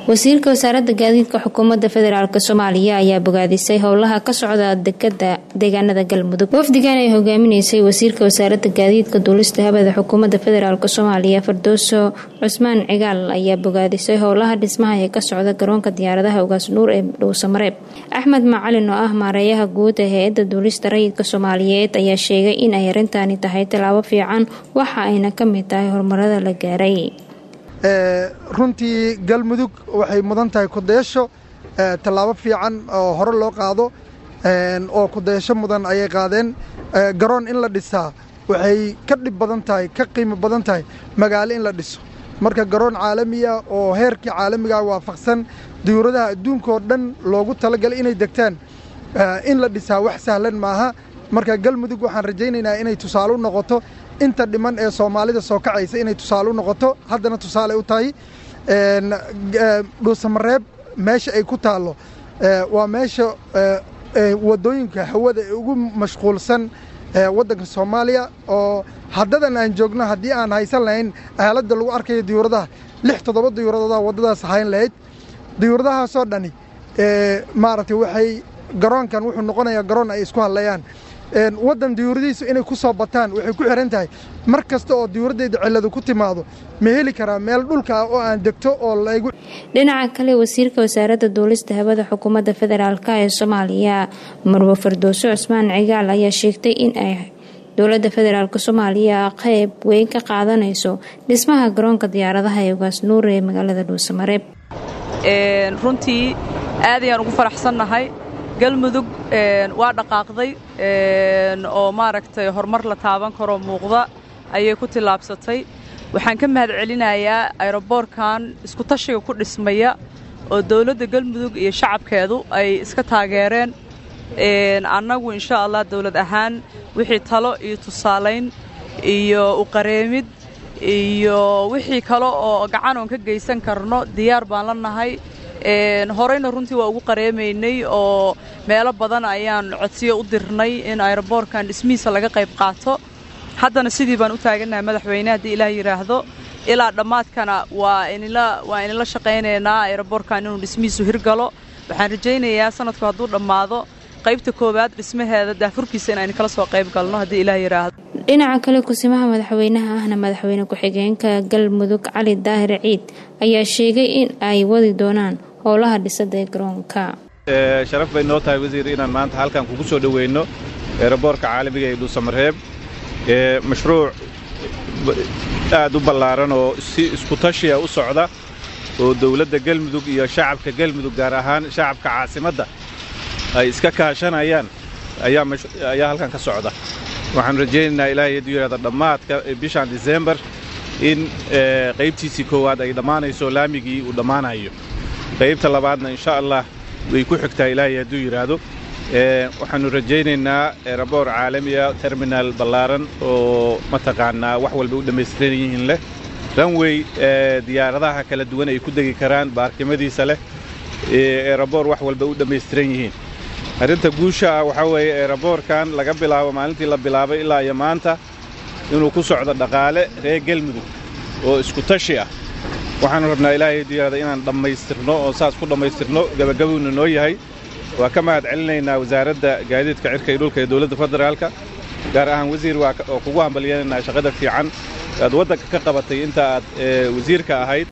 wasiirka wasaaradda gaadiidka xukuumadda federaalk soomaaliya ayaa bogaadisay howlaha ka socda dekada deegaanada galmudug wafdigan ay hogaaminaysay wasiirka wasaaradda gaadiidka duulista habada xukuumadda federaalk soomaaliya fardooso cusmaan cigaal ayaa bogaadisay howlaha dhismaha ee ka socda garoonka diyaaradaha ugaas nuur ee dhowsamareeb axmed macalin oo ah maareeyaha guud ee hay-adda duulista rayidka soomaaliyeed ayaa sheegay in ay arintani tahay tallaabo fiican waxa ayna ka mid tahay horumarada la gaaray runtii galmudug waxay mudan tahay kudayasho tallaabo fiican oo hore loo qaado oo kudayasho mudan ayay qaadeen garoon in la dhisaa waxay ka dhib badan tahay ka qiimo badan tahay magaalo in la dhiso marka garoon caalamiya oo heerkii caalamigaa waafaqsan diyuuradaha adduunkaoo dhan loogu talagalay inay degtaan in la dhisaa wax sahlan maaha marka galmudug waxaan rajaynaynaa inay tusaale u noqoto inta dhiman ee soomaalida soo kacaysa inay tusaale u noqoto haddana tusaale u tahay dhuusamareeb meesha ay ku taallo waa meesha waddooyinka hawada ee ugu mashquulsan waddanka soomaaliya oo haddadan aan joogno haddii aan haysan lahayn aaladda lagu arkayo diyuuradaha lix toddoba diyuuradooda waddadaas hayn lahayd diyuuradahaasoo dhani maaragtay waxay garoonkan wuxuu noqonayaa garoon ay isku hadlayaan waddan diyuuradihiisu inay ku soo bataan waxay ku xihan tahay mar kasta oo diyuuraddeeda cilladu ku timaado ma heli karaa meel dhulka ah oo aan degto oo laygu dhinaca kale wasiirka wasaaradda duulista hawada xukuumadda federaalk ee soomaaliya marwo fardooso cusmaan cigaal ayaa sheegtay in ay dowladda federaalk soomaaliya qayb weyn ka qaadanayso dhismaha garoonka diyaaradaha ee ugaas nuur ee magaalada dhuusamareeb runtii aad ayaan ugu faraxsannahay galmudug waa dhaqaaqday oo maaragtay horumar la taaban karoo muuqda ayay ku tillaabsatay waxaan ka mahad celinayaa ayroboorkan iskutashiga ku dhismaya oo dawladda galmudug iyo shacabkeedu ay iska taageereen annagu insha allah dawlad ahaan wixii talo iyo tusaalayn iyo uqareemid iyo wixii kale oo gacan oon ka geysan karno diyaar baan la nahay horeyna runtii waa ugu qareemaynay oo meelo badan ayaan codsiyo u dirnay in ayroboorkan dhismihiisa laga qayb qaato haddana sidii baan u taagannahay madaxweyne haddii ilaah yidhaahdo ilaa dhammaadkana waa waa inila shaqaynaynaa ayroboorkan inuu dhismihiisu hirgalo waxaan rajaynayaa sanadku hadduu dhammaado qaybta koowaad dhismaheeda daafurkiisa inaynu kala soo qayb galno haddii ilaah yidhaahdo dhinaca kale kusimaha madaxweynaha ahna madaxweyne ku-xigeenka galmudug cali daahir ciid ayaa sheegay in ay wadi doonaan howlaha dhisada ee garoonka sharaf bay noo tahay wasiir inaan maanta halkan kugu soo dhoweyno eeraboorka caalamiga ee dhuusamareeb ee mashruuc aad u ballaaran oo si iskutashiya u socda oo dawladda galmudug iyo shacabka galmudug gaar ahaan shacabka caasimadda ay iska kaashanayaan ayaa halkan ka socda waxaan rajaynaynaa ilaahay hadduu yidhahdo dhammaadka bishan disembar in qaybtiisii koowaad ay dhammaanayso laamigii uu dhammaanayo qaybta labaadna insha allah way ku xigtaa ilaahay hadduu yidhaahdo waxaannu rajaynaynaa eraboor caalamiya terminaal ballaaran oo mataqaanaa wax walba u dhammaystiran yihiin leh ranwey diyaaradaha kala duwan ay ku degi karaan baarkimadiisa leh eraboor wax walba u dhammaystiran yihiin arrinta guusha ah waxaa weeye eraboorkan laga bilaabo maalintii la bilaabay ilaa iyo maanta inuu ku socdo dhaqaale reer galmudug oo isku tashi ah waxaanu rabnaa ilaahay hadduu yidhahda inaan dhammaystirno oo saas ku dhammaystirno gabagabuuna noo yahay waa ka mahad celinaynaa wasaaradda gaadiidka cirka iyo dhulka ee dowladda federaalka gaar ahaan wasiir waa oo kugu hambalyanaynaa shaqada fiican aad waddanka ka qabatay inta aad wasiirka ahayd